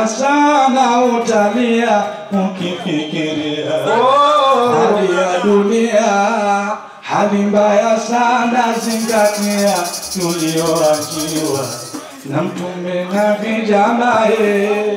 mbaya sana utalia ukifikiria hali ya dunia, hali mbaya sana, zingatia tulioachiwa na Mtume na vijamaye.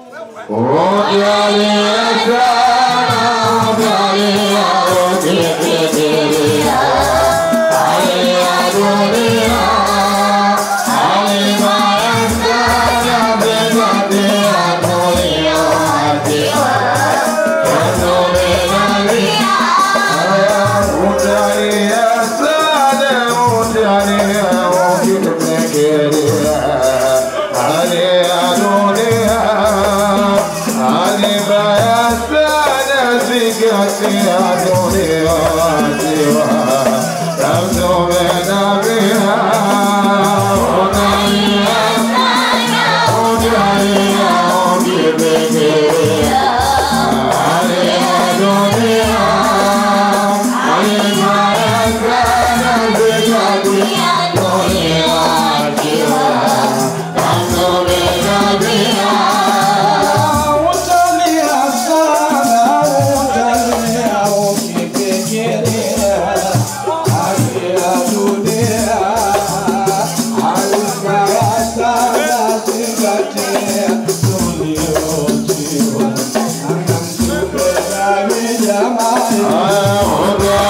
Utalia sana, utalia ukifikiria hali ya dunia, hali mbaya sana, zingatia tulioachiwa na Mtume na vijamaye.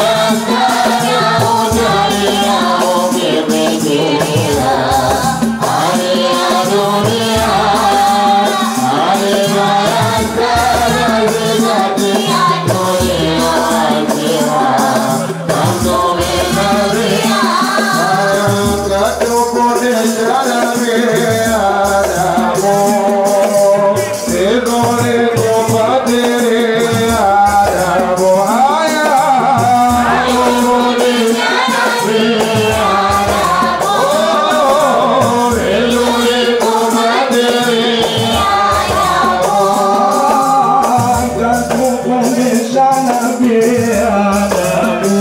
Kakufundishana binadamu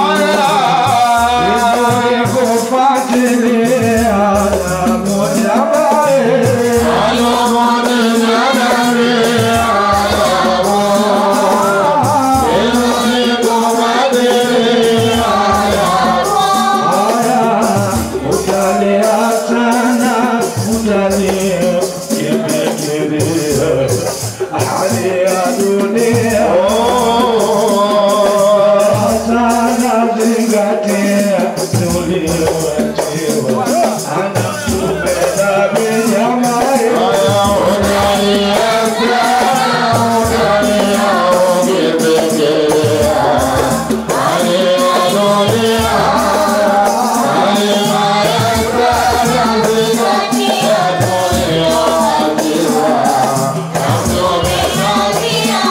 kufuatilia damu jamae. Utalia sana, utalia kifikiria hali ya dunia. Sana zingatia tulioachiwa, anatupenda vinyamaye. Yeah.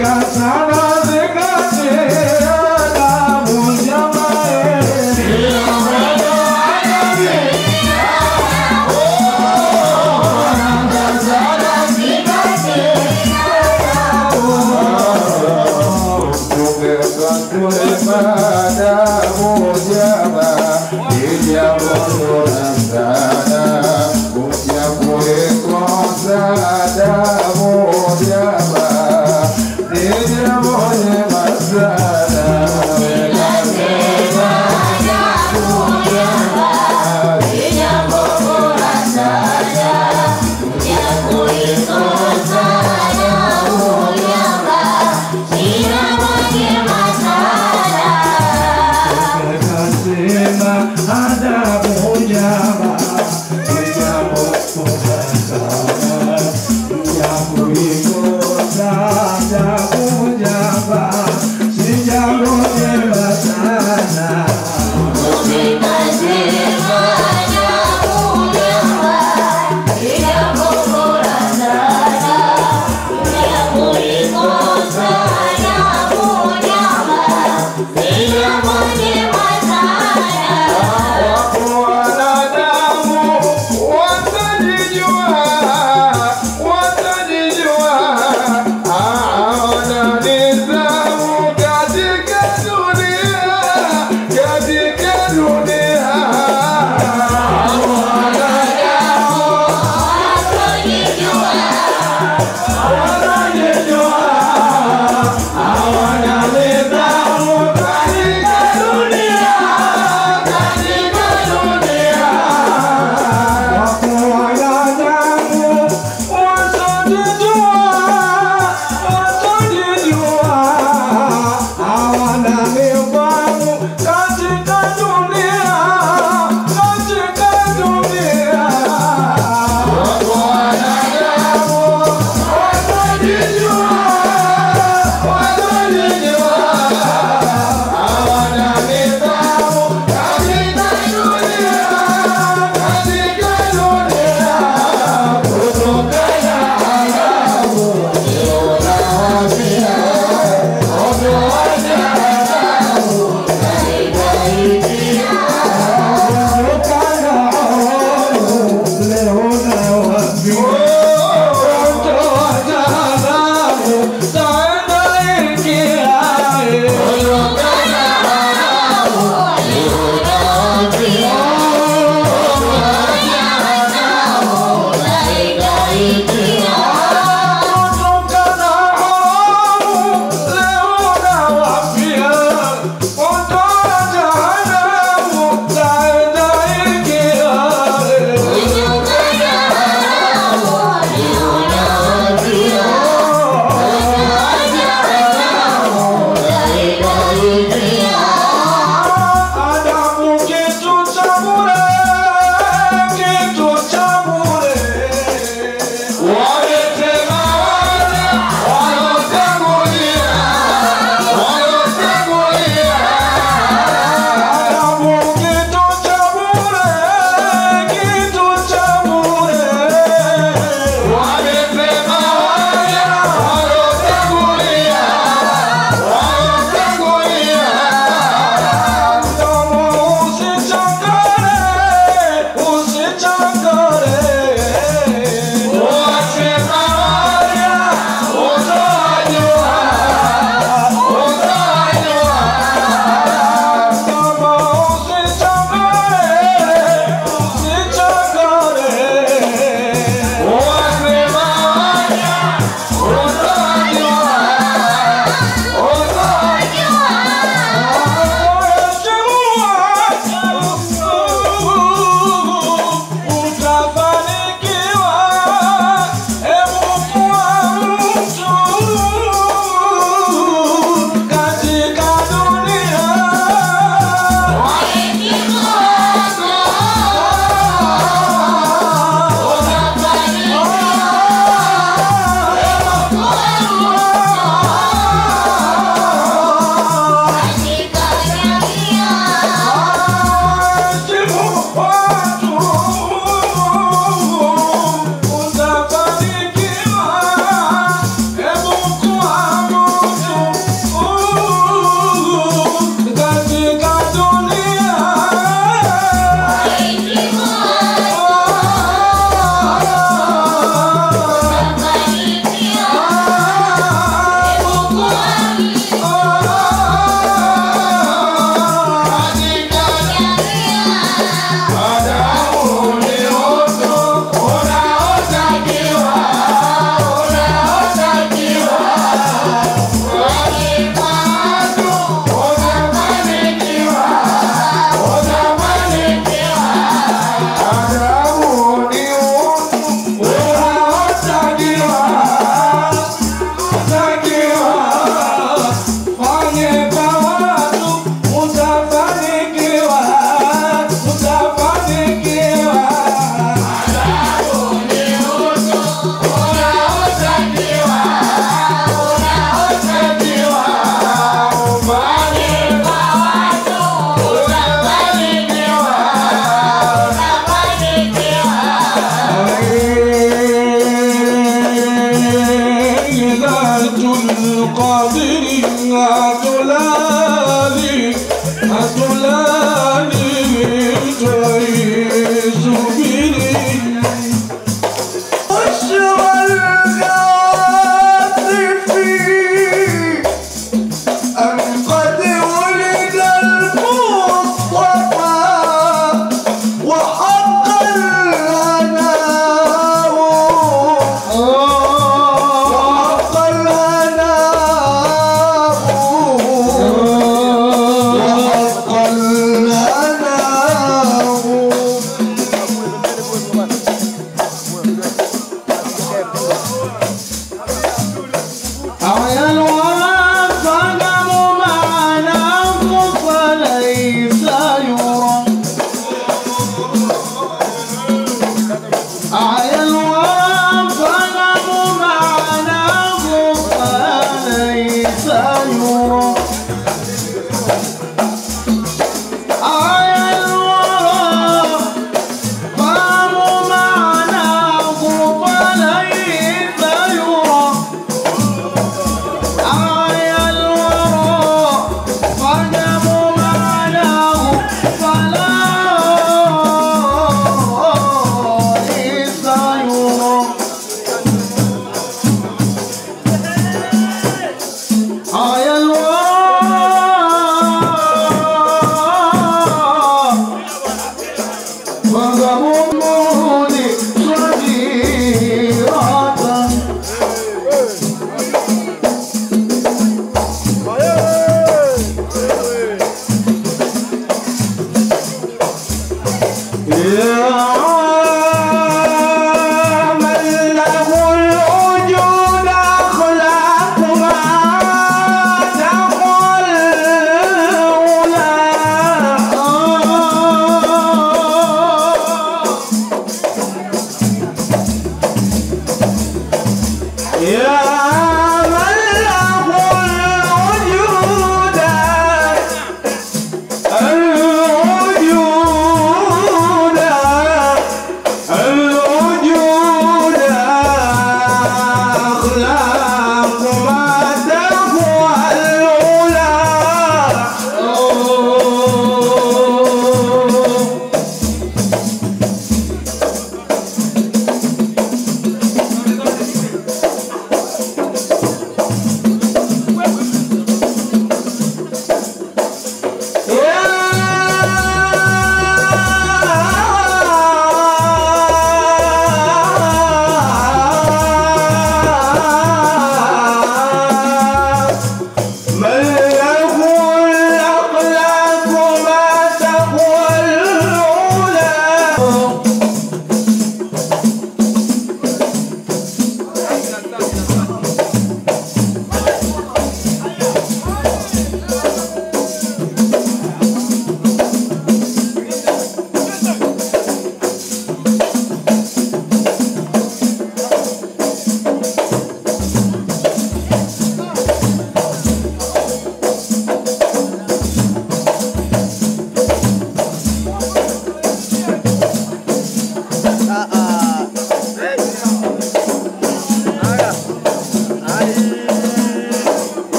Yeah. حاضري عدلاني عدلاني تعيش بني بشرى الغاطفي أن قد ولد المصطفى وحق الهناء وحق الهناء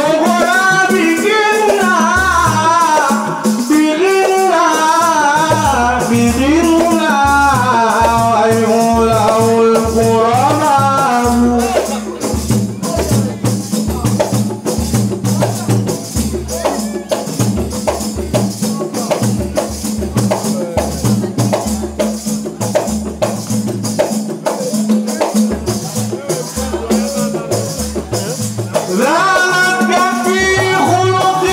الغراب جنا بغيرنا بغيرنا ويولع الغرباء ذلك في خلق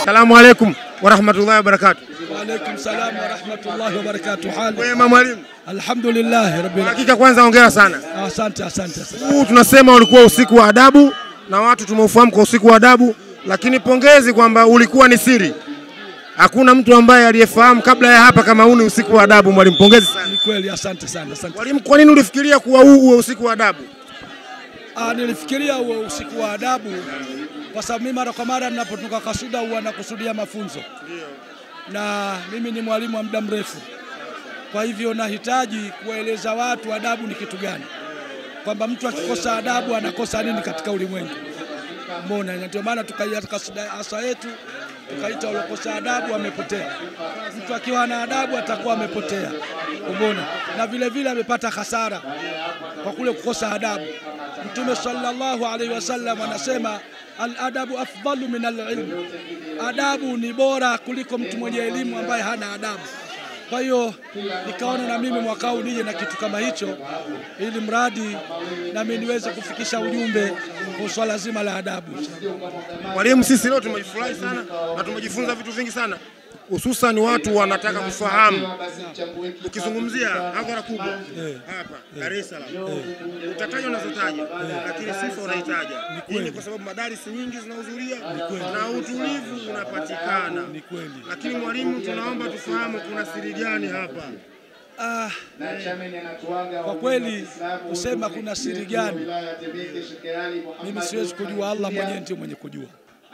Salamu alaikum warahmatullahi wabarakatuh. Waalaikum salam warahmatullahi wabarakatuh. Hali Wema mwalimu, alhamdulillah rabbil alamin. hakika kwanza hongera sana. Asante, asante, asante. Huu tunasema ulikuwa usiku wa adabu na watu tumeufahamu kwa usiku wa adabu, lakini pongezi kwamba ulikuwa ni siri. Hakuna mtu ambaye aliyefahamu kabla ya hapa kama huu ni usiku wa adabu. Mwalimu, pongezi sana. Ni kweli, asante sana, asante. Mwalimu, kwa nini ulifikiria kuwa huu uwe usiku wa adabu? Ah, nilifikiria huo usiku wa adabu kwa sababu mimi mara kwa mara ninapotoka kasuda huwa nakusudia mafunzo, na mimi ni mwalimu wa muda mrefu, kwa hivyo nahitaji kuwaeleza watu adabu ni kitu gani, kwamba mtu akikosa adabu anakosa nini katika ulimwengu. Mbona na ndio maana tukaiita kasida asa yetu tukaita waliokosa adabu amepotea. Mtu akiwa na adabu atakuwa amepotea, umeona, na vile vile amepata hasara kwa kule kukosa adabu. Mtume sallallahu alaihi wasallam anasema al-adabu afdalu min al-ilm, adabu ni bora kuliko mtu mwenye elimu ambaye hana adabu. Kwa hiyo nikaona na mimi mwaka huu nije na kitu kama hicho, ili mradi nami niweze kufikisha ujumbe kwa swala zima la adabu. Mwalimu, sisi leo tumejifurahi sana na tumejifunza vitu vingi sana, hususan watu wanataka kufahamu. Ukizungumzia hadhara kubwa hapa Dar es Salaam, utataja unazotaja, lakini sifa unahitaja. Hii ni kwa sababu madarisi nyingi zinahudhuria na utulivu unapatikana. Lakini mwalimu, tunaomba tufahamu kuna siri gani hapa? Ah, kwa kweli kusema kuna siri gani, mimi siwezi kujua, Allah mwenyewe ndio mwenye kujua.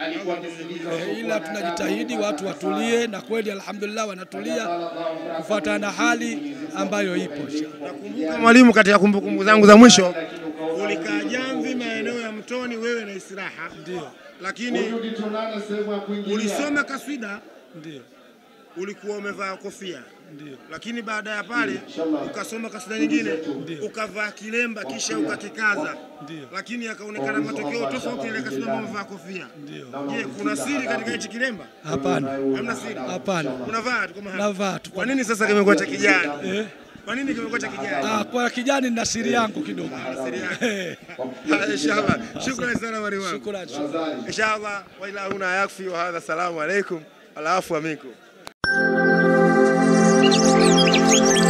Eh, ila tunajitahidi watu watulie, na kweli alhamdulillah wanatulia kufuatana na hali ambayo ipo. Nakumbuka mwalimu, katika kumbukumbu zangu za mwisho ulikaa Jamvi, maeneo ya Mtoni, wewe na Istiraha, Ndio, lakini ulisoma kaswida, ndio, ulikuwa umevaa kofia ndio. lakini baada ya pale ukasoma kasida nyingine ukavaa kilemba kisha ukakikaza, Ndio. lakini yakaonekana matokeo tofauti na ile kasida ambayo umevaa kofia. Je, kuna siri katika hichi kilemba? Hapana, Hamna siri. hapana, Unavaa tu kama hapa. navaa tu. Kwa nini sasa kimekuwa cha kijani? Eh? Kwa nini kimekuwa cha kijani? Ah, kwa kijani na siri yangu kidogo. Siri yake. Inshallah. Shukrani sana mwalimu wangu. Shukrani, shukrani. Inshallah wa ila huna yakfi wa hadha, salamu alaikum, alafu minkum.